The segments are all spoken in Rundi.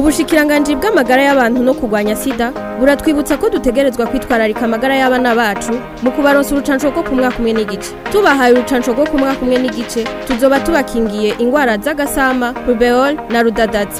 ubushikiranganji bw'amagara y'abantu no kurwanya sida buratwibutsa ko dutegerezwa kwitwararika amagara y'abana bacu mu kubaronsa urucanco rwo ku mwaka umwe n'igice tubahaye urucanco rwo ku mwaka umwe n'igice tuzoba tubakingiye ingwara z'agasama rubeol na rudadazi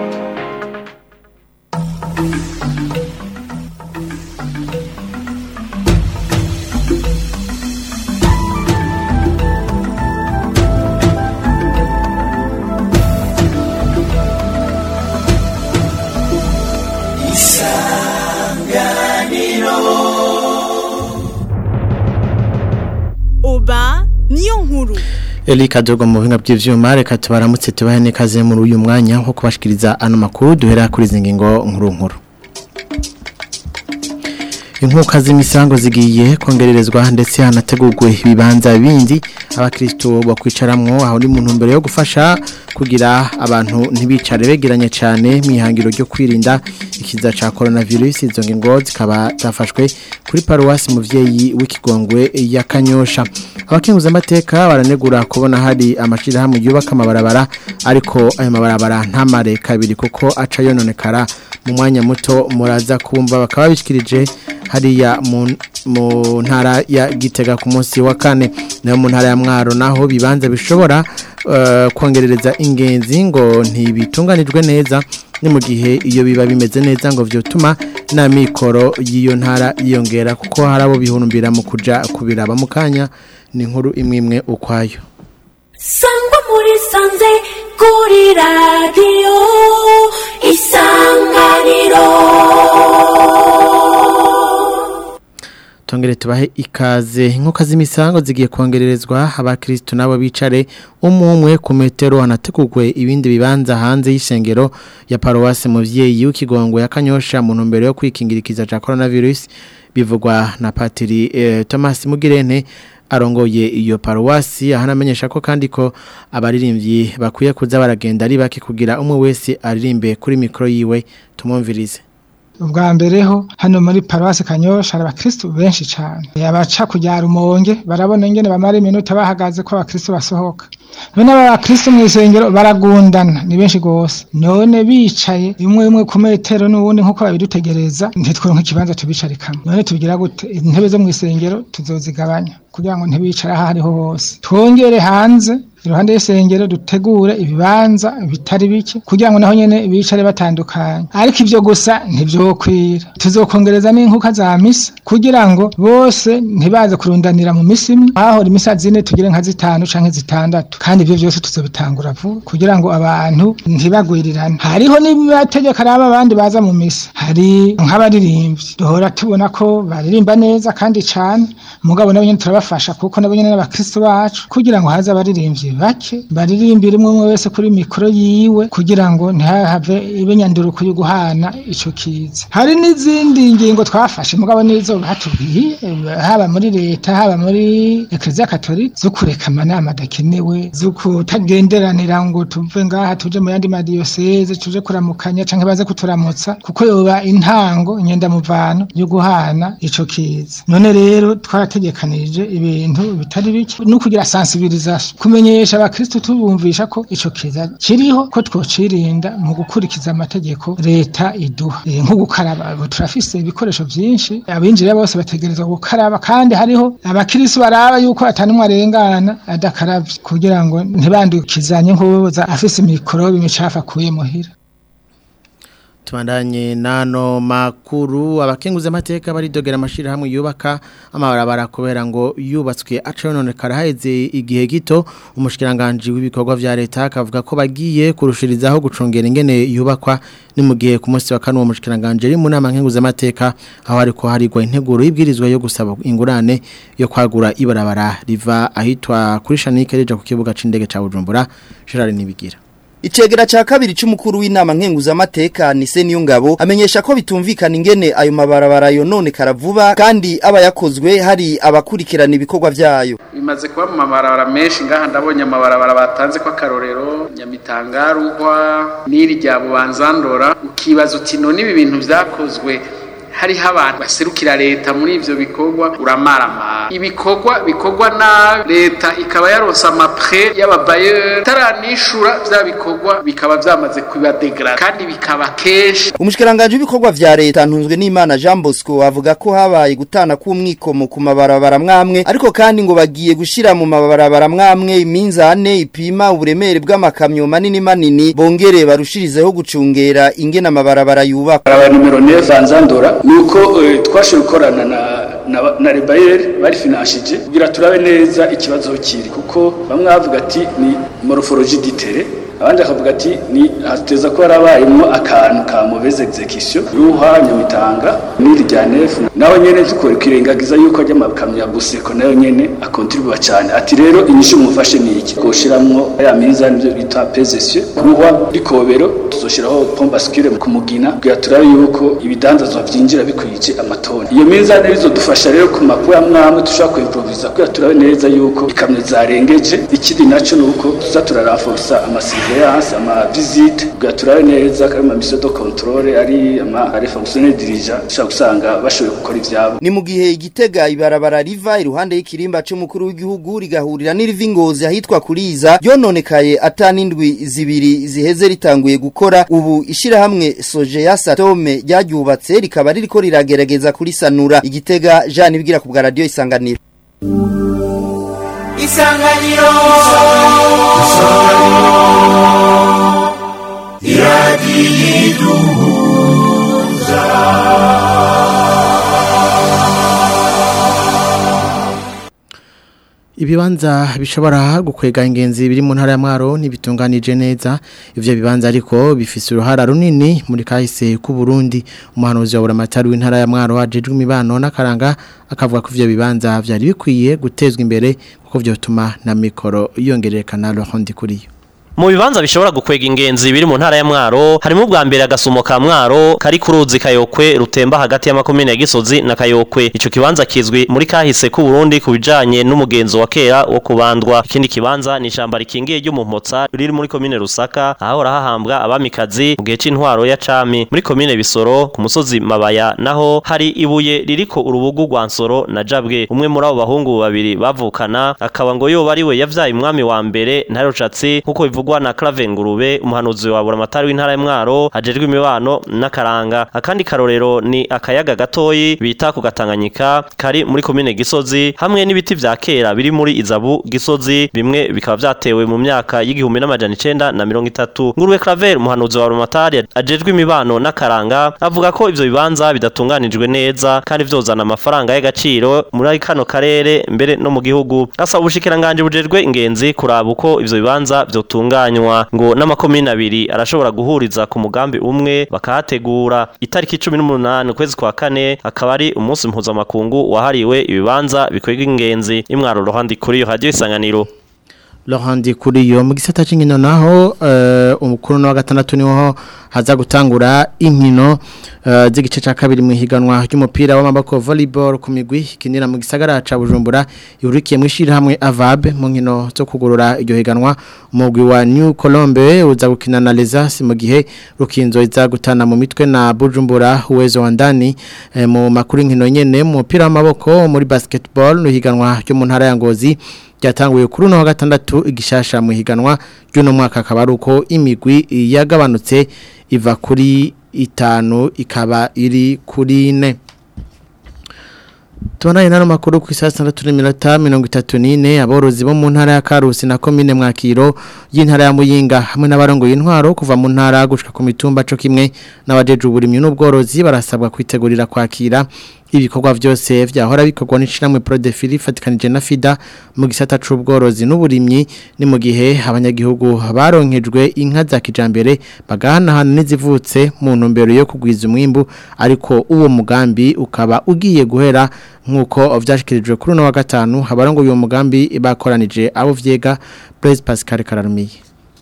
oba niyo nkuru Eli Kadogo mu buhinga bw'ivyuma reka tubaramutse tubahe nekaze muri uyu mwanya wo kubashikiriza ano makuru duhera kuri izi ngingo nkuru nkuru Inkuka z'imisango zigiye kongererezwa ndetse hanategurwe ibibanza bindi abakristo bakwicaramwo aho ni mu ntumbero yo gufasha kugira abantu ntibicare begeranye cyane mwihangiro ryo kwirinda ikiza ca coronavirus izo ngingo zikaba zafashwe kuri paruwasi muvyeyi w'ikigongwe ya Kanyosha abakenguza amateka baranegura kubona hari amashira hamwe yubaka amabarabara ariko ayo mabarabara ntamare kabiri kuko aca yononekara mu mwanya muto muraza kumva bakaba bishikirije hariya mu mu ntara ya Gitega ku munsi wa kane nayo mu ntara ya Mwaro naho bibanza bishobora eh, kongerereza ingenzi ngo ntibitunganijwe neza ni mu gihe iyo biba bimeze neza ngo vyotuma na mikoro y'iyo ntara yiyongera kuko harabo bihurumbira mu kuja kubiraba mu kanya ni inkuru imwe imwe ukwayo sangwa muri sanze kuri radiyo isanganiro Tongere tubahe ikaze inkuka z'imisango zigiye kongererezwa abakristo nabo bicare umumwe ku metero hanategurwe ibindi bibanza hanze y'isengero ya paruwasi muvyeyi w'ikigongwe ya Kanyosha mu ntumbero yo kwikingirikiza ca coronavirus bivugwa na Patiri eh, Thomas Mugirente arongoye iyo paruwasi ahanamenyesha ko kandi ko abaririmbyi bakwiye kuza baragenda ari bake kugira umwe wese aririmbe kuri mikro yiwe tumumvirize ubwa mbere ho hano muri paruwasi kanyosha hari abakristu benshi cyane abaca kujya rumonge barabona ingene bamara iminota bahagaze ko abakristu basohoka bene aba bakristu mu isengero baragundana ni benshi gose none bicaye imwe imwe ku metero n'ubundi nk'uko babidutegereza ntitwonke ikibanza tubicarikamo none tubigira gute intebe zo mu isengero tuzozigabanya kugira ngo ntibicara aho ariho hose twongere hanze iruhande y'isengero dutegure ibibanza bitari bike kugira ngo naho nyene bicare batandukanye ariko ivyo gusa ntivyokwira tuzokongereza n'inkuka za misa kugira ngo bose ntibaze kurundanira mu misi imwe ahahora imisa zine tugire nka zitanu canke zitandatu kandi ivyo vyose tuzobitangura vuba kugira ngo abantu ntibagwirirane hariho n'amategeko araba abandi baza mu misa hari nk'abaririmbyi duhora tubona ko baririmba neza kandi cane mugabo nabo nyene turabafasha kuko nabo nyene n'abakristo bacu kugira ngo haze abaririmbyi bake baririmbira umwe umwe wese kuri mikoro yiwe kugira ngo ntihave ibe nyanduruko yo guhana ico kiza hari n'izindi ngingo twafashe mugabo nizo batubwiye haba muri leta haba muri ekleziya katolika zo kureka amanama adakenewe zo kutagenderanira ngo tuve ngaha tuje mu yandi madiyoseze tuje kuramukanya canke baze kuturamutsa kuko yoba intango nyendamuvano yo guhana ico kiza none rero twarategekanije ibintu bitari bike no kugira sensibilisation kumenyesha abakristo tubumvisha ko ico kiza kiriho ko twocirinda mu gukurikiza amategeko leta iduha e, nko gukaraba abo turafise ibikoresho vyinshi abinjira bose bategerezwa gukaraba kandi hariho abakristo baraba yuko atanumwe arengana adakaravye kugira ngo ntibandukizanye nk'uwoza afise mikorobe imicafu akuye muhira Tubandanye nano makuru abakenguza amateka baridogera amashira hamwe yubaka amabarabara kubera ngo yubatswe acononekara haheze igihe gito umushikiranganje w'ibikorwa vya leta akavuga ko bagiye kurushirizaho gucungera ingene yubakwa ni mu gihe ku munsi wa kane uwo mushikiranganje ari mu nama nkenguza amateka aho ariko harigwa integuro y'ibwirizwa yo gusaba ingurane yo kwagura ibarabara riva ahitwa kuri Shanike rija ku kibuga c'indege ca Bujumbura Gerard Nibigira Icegera ca kabiri c'umukuru w'inama nkenguza amateka ni Seniyo Ngabo amenyesha ko bitumvikana ingene ayo mabarabara yonone karavuba kandi aba yakozwe hari abakurikirana ibikorwa vyayo. bimaze kuba mu mabarabara menshi ngaha ndabonye amabarabara batanze ko akarorero nyamitangaruhwa n'iri rya bubanzandora ukibaza uti none ibi bintu vyakozwe hariho abantu baserukira leta muri ivyo bikorwa uramarama ibikorwa bikorwa na leta ikaba yaronse amapre y'ababayeri taranishura vya bikorwa bikaba vyamaze kubadegrada kandi bikaba kenshi umushikiranganje w'ibikorwa vya leta ntunzwe n'Imana Jean Bosco avuga ko habaye gutana k'umwikomo ku mabarabara mwamwe ariko kandi ngo bagiye gushira mu mabarabara mwamwe iminzane ipima uburemere bw'amakamyo manini manini bongere barushirizeho gucungera ingena amabarabara yubakwa aba numero 9 Zanzandora nuko eh, twashoboye gukorana na na, na Rebayer bari finanshije kugira turabe neza ikibazo kiri kuko bamwe bavuga ati ni morphologie d'itere abandi bakavuga ati ni hateza ko harabayemo akantu ka mauvaise execution ruha nyamitanga n'iri rya nefu naho nyene tukore kirengagiza yuko ajya amakamyo ya buseko nayo nyene akontribuwa cyane ati rero inyishu mufashe ni iki goshiramwo ya minza nivyo bita pesesiyo ruha rikobero tuzoshiraho pompe bascule ku mugina kugira turabe yuko ibidandazwa vyinjira bikwije amatoni iyo minza nizo dufasha rero ku makuru amwe amwe dushobora kuimprovisa kugira turabe neza yuko ikamyo zarengeje ikindi naco nuko tuza turaraforsa amasurveillance ama visite kugira turabe neza kandi ama mission de contrôle ari ama ari fonctionnaire dirigeant ushobora gusanga bashoboye gukora ivyabo ni mu gihe igitega ibarabara riva iruhande y'ikirimba c'umukuru w'igihugu rigahurira n'iriva ingozi ahitwa kuriza yononekaye atanindwi zibiri ziheze ritanguye gukora ubu ishirahamwe soje ya satome ryaryubatse rikaba ririko riragerageza kurisanura igitega Jean ibwira ku bwa radio isanganiro isanganiro Ibibanza bishobora gukwega ingenzi biri mu ntara ya Mwaro ntibitunganije neza ivyo bibanza ariko bifise uruhara runini muri kahise ku Burundi umuhanuzi wa buramatari w'intara ya Mwaro ajejwe imibano n'akaranga akavuga ko ivyo bibanza vyari bikwiye gutezwa imbere kuko vyotuma na mikoro yongerekana Laurent Kuriyo mu bibanza bishobora gukwega ingenzi biri mu ntara ya Mwaro harimo ubwa mbere agasumo ka Mwaro kari ku ruzi Kayokwe rutemba hagati y'amakomine ya Gisozi na Kayokwe ico kibanza kizwi muri kahise ku Burundi kubijanye n'umugenzo wa kera wo kubandwa ikindi kibanza ni ishamba rikingiye ryo mu Mpotsa riri muri komine Rusaka aho rahahambwa abamikazi mu gihe c'intwaro ya Cami muri komine Bisoro ku musozi Mabaya naho hari ibuye ririko urubugu rwa Nsoro na Jabwe umwe muri abo bahungu babiri bavukana akaba ngo yo bari we yavyaye umwami wa mbere ntarocatsi nkuko bivugwa na Clave Ngurube umuhanuzi wa buramatari w'intara ya Mwaro ajejwe imibano n'akaranga akandi karorero ni akayaga gatoyi bita ku Gatanganyika kari muri komine Gisozi hamwe n'ibiti vya kera biri muri Izabu Gisozi bimwe bikaba vyatewe mu myaka y'igihumbi n'amajana icenda na mirongo itatu Ngurube Claver umuhanuzi wa buramatari ajejwe imibano n'akaranga avuga ko ivyo bibanza bidatunganijwe neza kandi vyozana amafaranga y'agaciro muri kano karere mbere no mu gihugu asaba ubushikiranganje bujejwe ingenzi kuraba uko ivyo bibanza vyotunganywa ngo n'amakomine abiri arashobora guhuriza ku mugambi umwe bakahategura itariki 18 kwezi kwa kane akaba ari umunsi mpuzamakungu wahariwe ibibanza bikwega ingenzi imwaro rohandi kuri iyo radio isanganiro Laurent Kuriyo mu gisata c'inkino naho uh, umukuru wa gatandatu niho haza gutangura inkino uh, z'igice ca kabiri mu higanwa ry'umupira w'amaboko volleyball ku migwi kinira mu gisagara ca Bujumbura yurikiye mwishira hamwe Avab mu nkino zo kugurura iryo higanwa umugwi wa New Colombe uza gukina na Lesas mu gihe rukinzo iza gutana mu mitwe na Bujumbura uwezo wa ndani eh, mu makuru inkino nyene mu mupira w'amaboko muri basketball no higanwa ryo mu ntara ya Ngozi ryatanguye kuri uno wa gatandatu igishasha mu higanwa ry'uno mwaka akaba ari uko imigwi yagabanutse iva kuri itanu ikaba iri kuri ine Tubanaye nano makuru ku isa 6:34 aborozi bo mu ntara ya Karusi na commune Mwakiro y'intara ya Muyinga hamwe n'abarongoye intwaro kuva mu ntara gushika ku mitumba cyo kimwe n'abajeje uburimyi n'ubworozi barasabwa kwitegurira kwakira ibikorwa byose vyahora bikorwa n'ishiramwe Prodefili fatikanije na FIDA mu gisata c'ubworozi n'uburimyi ni mu gihe abanyagihugu baronkejwe inka za kijambere bagahanahana n'izivutse mu ntumbero yo kugwiza umwimbu ariko uwo mugambi ukaba ugiye guhera nkuko vyashikirijwe kuri no wa gatanu habarongo uyo mugambi bakoranije abo vyega Blaise Pascal Kararumiye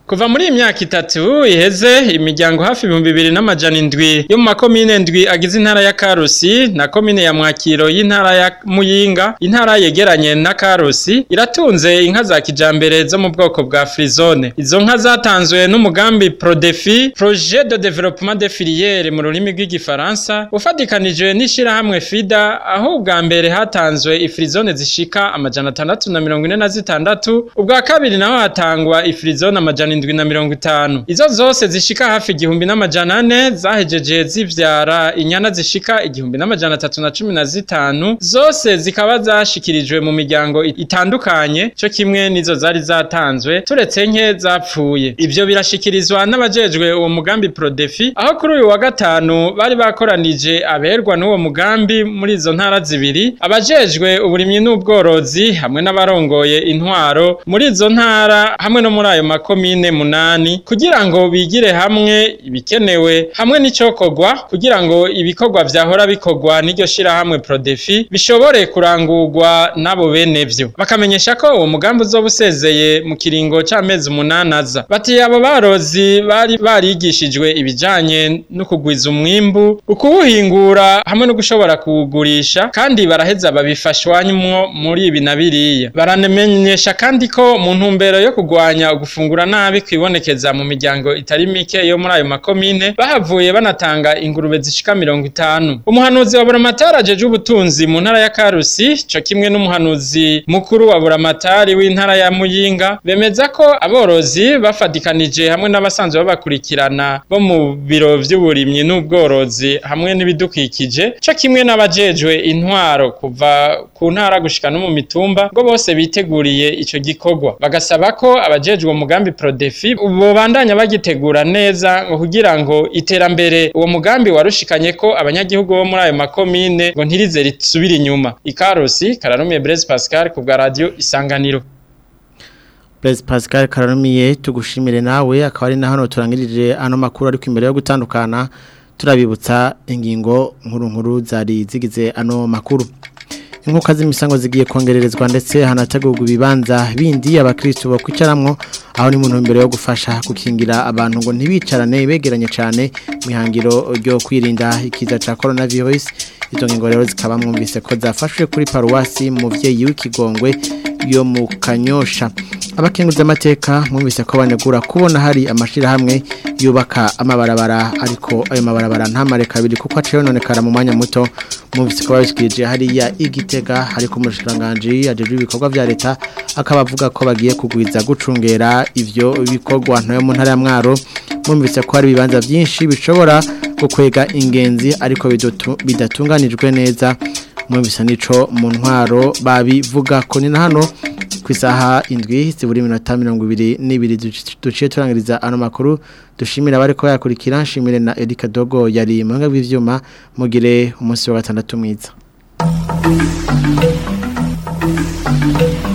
Kuva muri iyi myaka itatu iheze imiryango hafi ibihumbi bibiri n'amajana indwi yo mu makomine ndwi agize intara ya Karusi na komine ya Mwakiro y'intara ya Muyinga intara yegeranye na Karusi iratunze inka za kijambere zo mu bwoko bwa Frizone izo nka zatanzwe n'umugambi Prodefi Projet de Développement des Filières mu rurimi rw'igifaransa ufatikanije n'ishirahamwe FIDA aho ubwa mbere hatanzwe ifrizone zishika amajana atandatu na mirongo ine na zitandatu ubwa kabiri naho hatangwa ifrizone amajana indwi na mirongo itanu izo zose zishika hafi igihumbi n'amajana ane zahejeje zivyara inyana zishika igihumbi n'amajana atatu na cumi na zitanu zose zikaba zashikirijwe mu miryango itandukanye co kimwe nizo zari zatanzwe turetse nke zapfuye ivyo birashikirizwa n'abajejwe uwo mugambi Prodefi aho kuri uyu wa gatanu bari bakoranije aberwa n'uwo mugambi muri izo ntara zibiri abajejwe uburimyi n'ubworozi hamwe n'abarongoye intwaro muri izo ntara hamwe no muri ayo makomine munani kugira ngo bigire hamwe ibikenewe hamwe n'icokorwa kugira ngo ibikorwa vyahora bikorwa n'iryo shirahamwe Prodefi bishobore kurangurwa n'abo bene vyo bakamenyesha ko uwo mugambi uzoba usezeye mu kiringo c'amezi umunani aza bati abo barozi bari barigishijwe ibijanye no kugwiza umwimbu ukuwuhingura hamwe no gushobora kuwugurisha kandi baraheza babifashwanyemwo muri ibi na biriya baramenyesha kandi ko mu ntumbero yo kugwanya ugufungura nabi kwibonekeza mu miryango itari mike yo muri ayo makomine bahavuye banatanga ingurube zishika mirongo itanu umuhanuzi wa buramatari ajeje ubutunzi mu ntara ya karusi co kimwe n'umuhanuzi mukuru wa buramatari w'intara ya muyinga bemeza ko aborozi bafadikanije hamwe n'abasanzwe babakurikirana bo mu biro vy'uburimyi n'ubworozi hamwe n'ibidukikije co kimwe n'abajejwe intwaro kuva ku ntara gushika no mu mitumba ngo bose biteguriye ico gikorwa bagasaba ko abajejwe umugambi Prodefi bobandanya bagitegura neza ngo kugira ngo iterambere uwo mugambi warushikanye ko abanyagihugu bo muri ayo makomine ngo ntirize risubira inyuma ikarusi kararumiye Blaise Pascal ku bwa radio isanganiro Blaise Pascal kararumiye tugushimire nawe akaba ari na hano turangirije ano makuru ariko imbere yo gutandukana turabibutsa ingingo nkuru nkuru zari zigize ano makuru inkuka z'imisango zigiye kongererezwa ndetse hanategurwa ibibanza bindi abakristo bakwicaramwo aho ni muntu imbere yo gufasha gukingira abantu ngo ntibicarane begeranye cyane mihangiro ryo kwirinda ikiza ca coronavirus izo ngingo rero zikaba mwumvise ko zafashwe kuri paruwasi muvyeyi w'ikigongwe yo mu kanyosha abakenguza amateka mwumvise ko banegura kubona hari amashirahamwe yubaka amabarabara ariko ayo mabarabara ntamare kabiri kuko aciye nonekara mu mwanya muto mwumvise ko babishikirije hariya igitega hariko umushikiranganje ajeje ibikorwa vya leta akaba avuga ko bagiye kugwiza gucungera ivyo bikorwa ntoyo mu ntara ya mwaro mwumvise ko hari ibibanza byinshi bishobora gukwega ingenzi ariko bidatunganijwe neza mwumvise nico mu ntwaro babivuga ko ni na hano ku isaha indwi zibura iminota mirongo ibiri n'ibiri duciye turangiriza ano makuru dushimira abari ko yakurikira nshimire na Erika Dogo yari mu bw'ivyuma mugire umunsi wa gatandatu mwiza